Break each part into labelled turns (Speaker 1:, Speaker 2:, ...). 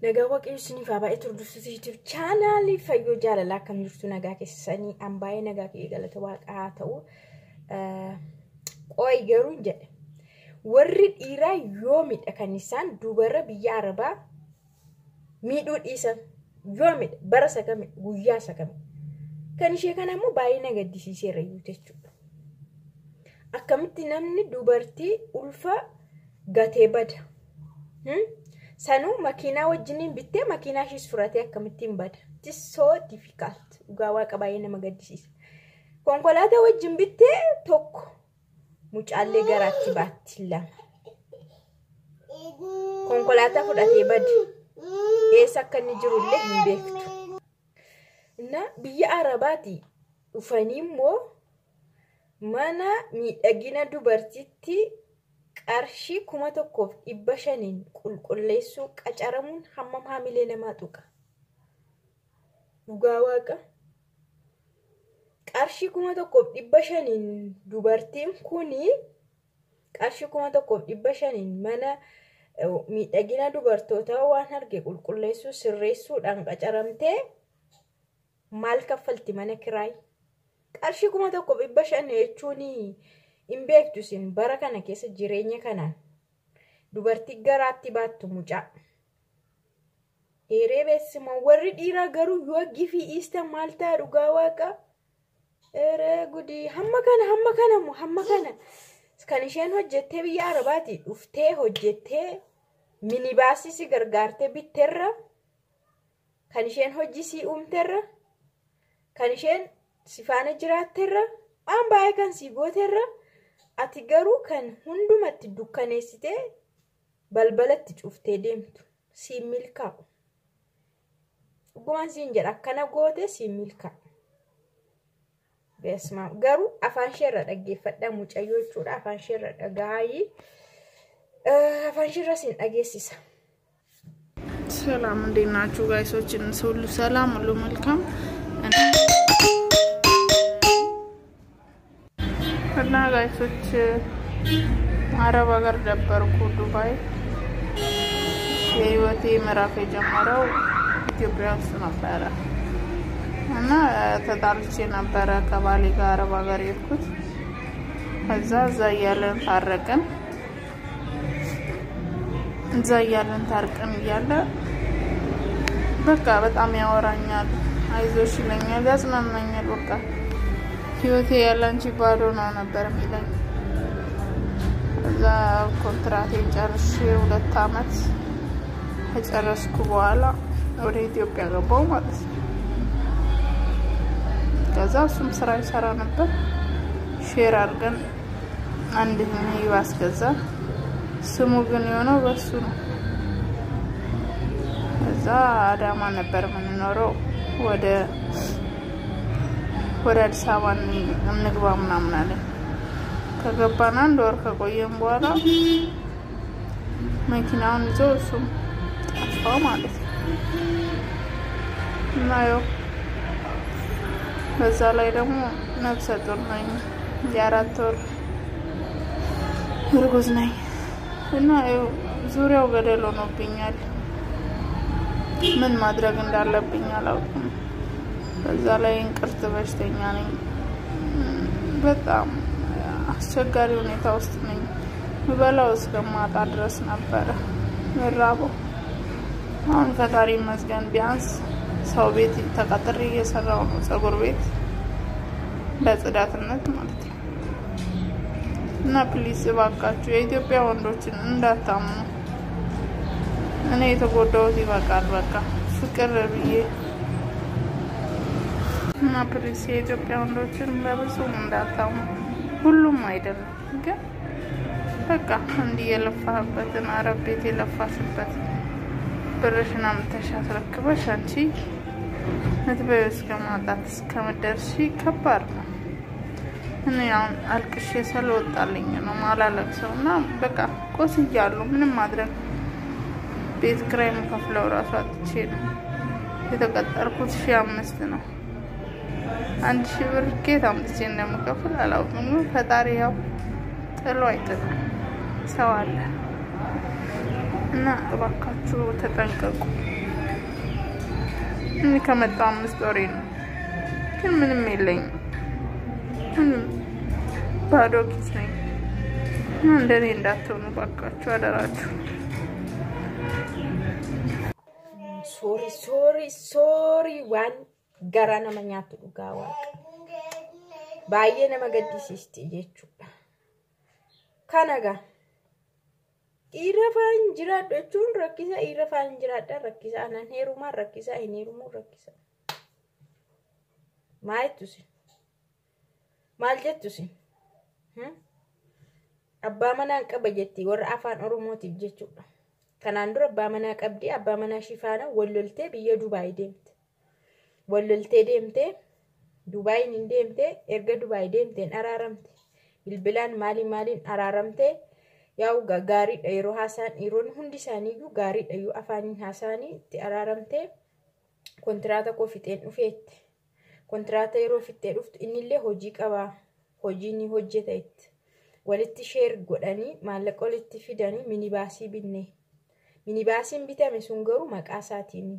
Speaker 1: Nagaa waaqayyo isiniif haa baay'ee turdursuu YouTube chaanaalii fayyoo jaalalaa akkam jirtu nagaa keessanii an baay'ee nagaa kee galata waaqaa haa ta'u. Qooyi garuu jedhe warri dhiiraa yoo miidha kan isaan dubarra biyya arabaa miidhuu dhiisan yoo miidha bara sakame guyyaa sakame kan ishee kana immoo baay'ee na gaddisiiseera iyyuu jechuudha. Akkamitti namni dubartii ulfa gatee bada. Sanuu makiinaa wajjiniin bittee makiinaa ishees fudhatee akkamittiin bada. It's so difficult. Dhugaa waaqa baay'ee nama gaddisiisa. Konkolaataa wajjin bittee tokko mucaallee garaatti baatti lama. Konkolaataa fudhatee bade. Eessa akka inni jirullee hin beektu. Na biyya Arabaati dhufanii immoo mana miidhagina dubartiitti qarshii kuma tokkoof dhibba shaniin qulqulleessuu qacaramuun hammam haamilee namaa tuqa. Dhugaa waaqa. Qarshii kuma tokkoof dhibba shaniin dubartiin kuni qarshii kuma tokkoof dhibba shaniin mana miidhagina dubartootaa waan arge qulqulleessuu sirreessuudhaan qacaramtee maal kaffalti mana kiraay? Qarshii kuma tokkoof dhibba shan jechuun hin beektu isin bara kana keessa jireenya kanaan dubartii garaatti baattu mucaa. Dheeree beeksima warri dhiiraa garuu yoo gifii dhiistan maal ta'a dhugaa waaqa? Eree gudii hamma kana hamma kana moo hamma kana kan isheen hojjettee biyya arabaati dhuftee hojjettee minibaasii si gargaartee bitteerra kan isheen hojii si uumteerra kan isheen si faana jiraatteerra waan baay'ee kan si gooteerra ati garuu kan hundumatti dukkaneessitee balbalatti cuftee deemtu siin milkaa'u. Dhugumaan siin jedha akkana goote siin milkaa'u. Beesmaa garuu afaan isheerra dhaggeeffadha mucayyoo jechuudha afaan isheerra dhagaayii afaan isheerra siin dhageessisa.
Speaker 2: ሰላም እንዴት ናችሁ ጋይሶችን? ሁሉ ሰላም፣ ሁሉ መልካም እና ጋይሶች አረብ ሀገር ነበርኩ ዱባይ። የህይወቴ ምዕራፍ የጀመረው ኢትዮጵያ ውስጥ ነበረ እና ተጣልቼ ነበረ ከባሌ ጋር አረብ ሀገር የሄድኩት። ከዛ እዛ እያለን ታረቅን። እዛ እያለን ታርቀን እያለ በቃ በጣም ያወራኛል፣ አይዞሽ ይለኛል፣ ያጽናናኛል። በቃ ህይወቴ ያላንቺ ባዶ ነው ነበር የሚለኝ። እዛ ኮንትራቴን ጨርሼ ሁለት አመት ከጨረስኩ በኋላ ወደ ኢትዮጵያ ገባው ማለት ነው። ከዛ እሱም ስራ ይሰራ ነበር። ሼር አድርገን አንድ ሚኒባስ ገዛ። ስሙ ግን የሆነው በሱ ነው። እዛ አዳማ ነበር የምንኖረው። ወደ ወደ አዲስ አበባ እንግባ ምናምን አለን። ከገባን አንድ ወር ከቆየን በኋላ መኪናውን ይዞ እሱም ጠፋ ማለት ነው እና ያው በዛ ላይ ደግሞ ነፍሰ ጡር ነኝ፣ የአራት ወር እርጉዝ ነኝ እና ያው ዙሪያው ገደል ሆኖብኛል። ምን ማድረግ እንዳለብኝ አላውቅም። በዛ ላይ እንቅርት በሽተኛ ነኝ። በጣም አስቸጋሪ ሁኔታ ውስጥ ነኝ። ምበላው እስከማጣ ድረስ ነበረ ምራበው። አሁን ፈጣሪ ይመስገን ቢያንስ ሰው ቤት ተቀጥሬ እየሰራው ነው፣ ፀጉር ቤት በጽዳትነት ማለት ነው። እና ፕሊስ እባካችሁ የኢትዮጵያ ወንዶችን እንዳታምኑ። እኔ የተጎዳሁት ይበቃል። በቃ ፍቅር ብዬ እና ፕሊስ የኢትዮጵያ ወንዶችን በብዙም እንዳታምኑ። ሁሉም አይደለም ግን በቃ እንዲህ የለፋህበትን አረብ ቤት የለፋሽበት ብርሽን አምጥተሽ አስረክበሽ አንቺ ምትበይው እስከ ማጣት እስከምትደርሺ ከባድ ነው። እኔ አሁን አልቅሼ ስለወጣልኝ ነው ማላለቅሰው እና በቃ ቆስያለሁ። ምንም ማድረግ ቤት ኪራይ የምከፍለው ራሱ አጥቼ ነው የተቀጠርኩት። ሺ አምስት ነው። አንድ ሺ ብር ኬት አምጥቼ እንደምከፍል አላውቅም። ግን ፈጣሪ ያው ጥሎ አይጥልም። ሰው አለ እና እባካችሁ ተጠንቀቁ። እኔ ከመጣ አምስት ወሬ ነው፣ ግን ምንም የለኝም። ምንም ባዶ ኪስ ነኝ እና እንደኔ እንዳትሆኑ እባካችሁ አደራችሁ።
Speaker 1: Soori soori soori waan garaa nama nyaatu dhugaa waaqa. Baay'ee nama gaddisiisti jechuudha. Kana gaa dhiira faan jiraadhu jechuun rakkisa dhiira faan jiraadha rakkisa anan heerumaan rakkisa hin heerumuu rakkisa. Maal jettusi? Maal jettusi? Abbaa manaan qaba jetti warra afaan Oromootiif jechuudha. Kanaan dura abbaa manaa qabdi abbaa manaa shifaana walloltee biyya Dubaay deemte. Walloltee deemtee Dubaayin hin deemtee erga Dubaay deemteen araaramte. Bilbilaan maaliin maaliin araaramtee yaa'u gaariidha yeroo haasaan dhiironni hundi isaaniiyyuu gaariidha yoo afaaniin haasaanii itti araaramtee kontiraata koo fixeen dhufeetti. Kontiraata yeroo fixee dhuftu innillee hojii qabaa hojii ni hojjeta itti. Walitti sheer godhanii maallaqa walitti fidanii minibaasii binne. Minibaasiin bitame sun garuu maqaa isaatiin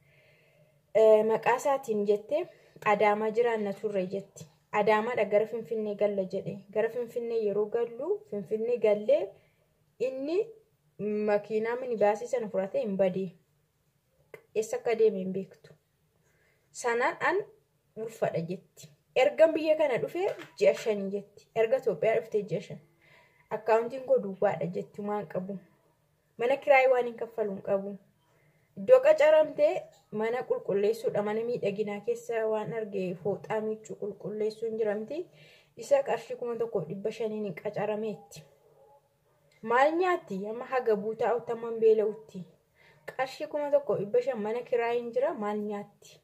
Speaker 1: maqaa isaatiin jettee adaamaa jiraanna turre jetti. Adaamaadha gara Finfinnee galla jedhe. Gara Finfinnee yeroo gallu Finfinnee gallee inni makiinaa minibaasii sana fudhatee hin badee. Eessa akka deeme hin beektu. Sanaan an ulfadha jetti. Erga biyya kana dhufee ji'a shanii jetti. Erga Itoophiyaa dhuftee ji'a shan. Akkaawuntiin koo duwwaadha jetti waan qabu. Mana kiraayii waan hin kaffalu hin qabu. Iddoo qacaramtee mana qulqulleessuudha. Mana miidhaginaa keessa waan arge fooxaa miiccuu qulqulleessuu hin jiramti. Isa qarshii kuma tokkoof dhibba shaniin hin qacarameetti. Maal nyaatti? Amma haga buutaa ottaman beela'utti. Qarshii kuma tokkoof dhibba shan mana kiraayiin jira maal nyaatti?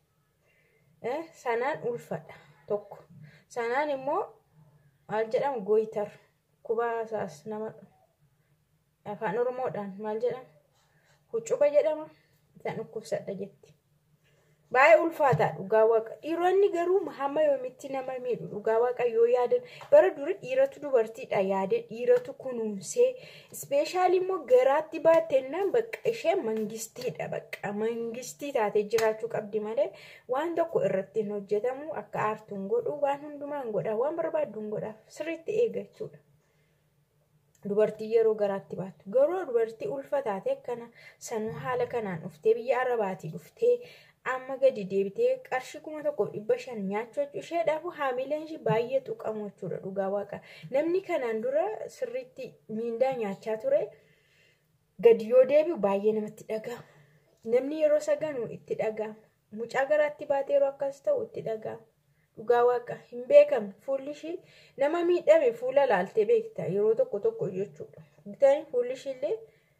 Speaker 1: Sanaan ulfadha tokko. Sanaan immoo maal jedhamu gooyitar kubaa isaas nama afaan oromoodhaan maal jedhama? Huccuba jedhama. Isaan dhukkubsadha jetti. Baay'ee ulfaataa dhugaa waaqa. Dhiironni garuu hamma yoomitti nama miidhu dhugaa waaqa yoo yaadan bara duri dhiiratu dubartiidha yaade dhiiratu kunuunsee ispeeshaalii immoo garaatti baattennaan bakka ishee mangistiidha bakka mangistii taatee jiraachuu qabdi malee waan tokko irratti hin hojjetamu akka aartuun godhu waan hundumaan godha waan barbaadduun godhaaf sirriitti eega jechuudha. Dubartii yeroo garaatti baattu garuu dubartii ulfa taate akkana sanuu haala kanaan dhuftee biyya arabaatii dhuftee amma gadi deebitee qarshii kuma tokko dhibba shan nyaachuu isheedhaaf haamileen ishee baay'ee tuqamu jechuudha dhugaa waaqa. Namni kanaan dura sirriitti miindaa nyaachaa ture gadi yoo deebi'u baay'ee namatti dhaga'ama. Namni yeroo saganu itti dhaga'ama. Mucaa garaatti baatee yeroo akkas ta'u itti dhaga'ama. Dhugaa waaqa hin beekamne fuulli ishii nama miidhame fuula laaltee beekta yeroo tokko tokko jechuudha. Bitanii fuulli ishiillee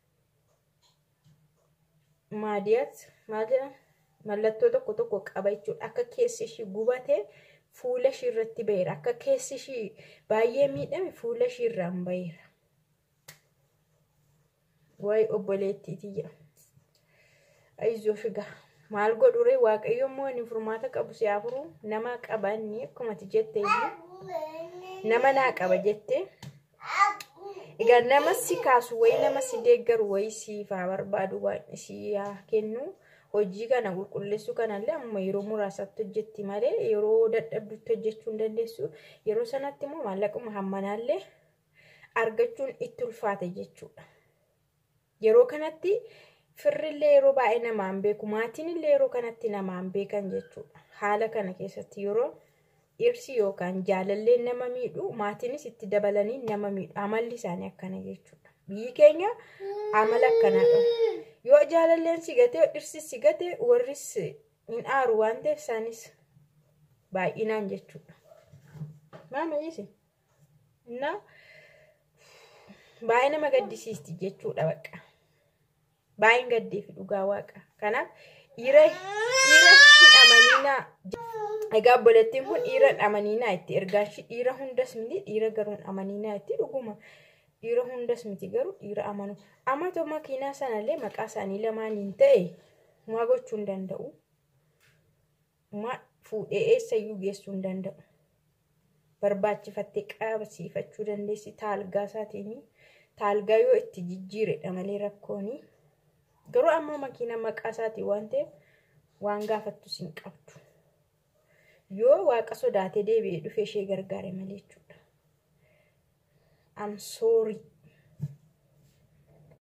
Speaker 1: maadiyaat maal jedhama? mallattoo tokko tokko qaba jechuudha. Akka keessi ishii gubatee fuula ishii irratti baheera. Akka keessi ishii baay'ee miidhame fuula ishii irraan baheera. Wayi obboleettii tiyya. Ayizoo figaa. Maal godhure waaqayyo immoo inni furmaata qabu si afuru nama qabanni akkumati jette nama naa qaba jette. Egaa nama si kaasu wayi nama si deeggaru wayi siifaa barbaadu waan si kennu. hojii kana qulqulleessuu kanallee amma yeroo muraasatti hojjetti malee yeroo dadhabdutti hojjechuu hin dandeessu yeroo sanatti immoo maallaquma hammanaallee argachuun itti ulfaate jechuudha. Yeroo kanatti firrillee yeroo baay'ee namaan beeku maatiinillee yeroo kanatti namaan beekan jechuudha. Haala kana keessatti yeroo dhirsi yookaan jaalalleen nama miidhu maatiinis itti dabalanii nama miidhu amalli isaanii akkana jechuudha. Biyyi keenya amala akkanaa qabu. yoo jaalalleen si gatee dhirsi si gatee warris hin aaru waan ta'eef isaanis baay'inaan jechuudha. Maama dhiise? Innaa baay'ee nama gaddisiisti jechuudha baqa. Baay'een gaddeefi dhugaa waaqa. Kanaaf dhiira dhiira hin amaniinaa. Egaa obboleettiin kun dhiira hin amaniinaa itti ergaan dhiira hundas miti dhiira garuu hin amaniinaa itti dhuguma. dhiira hundas miti garuu dhiira amanu. Amatoo makiinaa sanallee maqaa isaanii lamaaniin ta'e maa gochuu hin danda'u. Maa fuudhee eessayyuu geessuu hin danda'u. Barbaachifattee qabsiifachuu dandeessi taalgaa isaatiin. Taalgaa yoo itti jijjiiredha malee rakkooni Garuu ammoo makiina maqaa isaatii waan ta'eef waan gaafattus hin qabdu. Yoo waaqa sodaatee deebi'ee dhufee ishee gargaare malee jechuudha. Am soorii.